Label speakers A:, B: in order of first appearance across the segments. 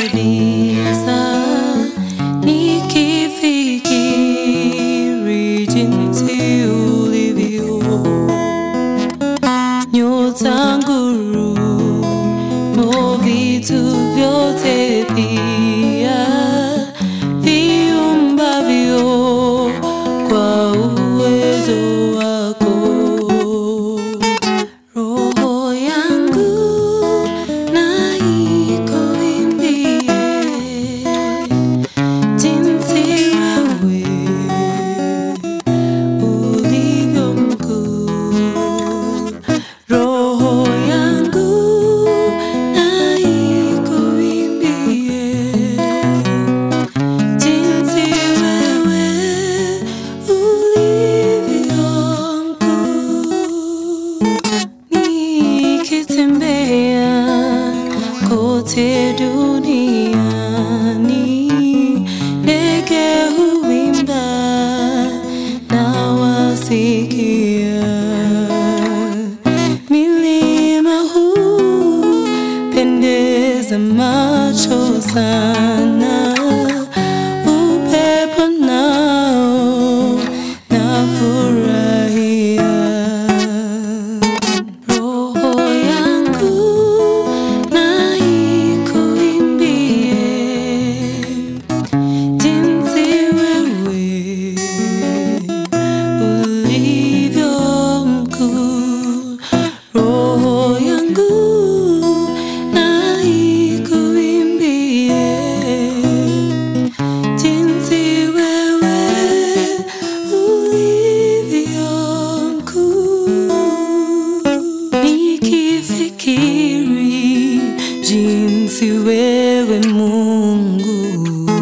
A: kabisa nikifikiri jinsi ulivyo nyota ngurumo vitu vyote pia viumbavyo kwa uwezo wako roho yangu na ikuimbie jinsi wewe ulivyo mkuu roho yangu na ikuimbie jinsi wewe ulivyo mkuu nikitembea kote duniani ndege huimba na wasikia milima hupendeza macho sana upepo nao nafurahia roho yangu na ikuimbie jinsi wewe ulivyo mkuu roho yangu na ikuimbie jinsi wewe ulivyo mkuu nikifikiri jinsi wewe Mungu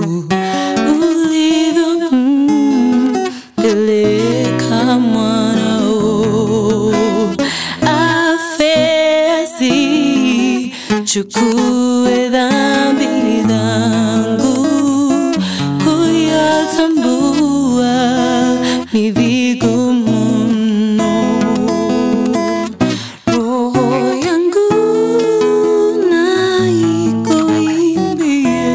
A: ulivyo mpeleka mwanao afesi chukue dhambi zangu kuyatambua ni vigumu mno roho yangu na ikuimbie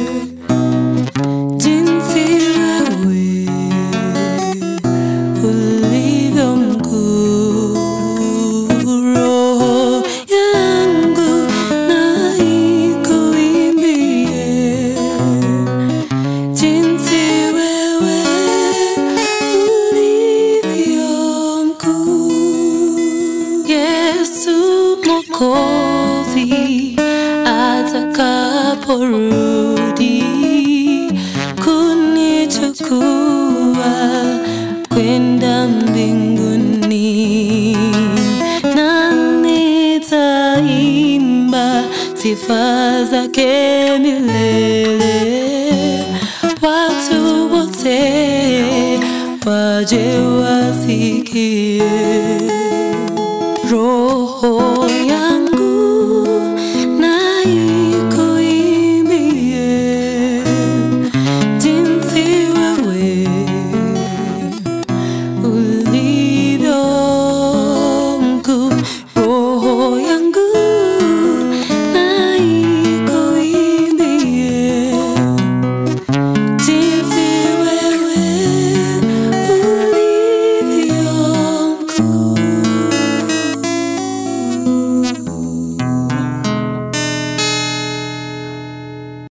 A: jinsi wewe ulivyo mkuu roho yangu na ikuimbie jinsi wewe ulivyo mkuu Yesu Mwokozi atakaporudi kunichukua kwenda mbinguni na nitaimba sifa zake milele watu wote waje wasikie roho yangu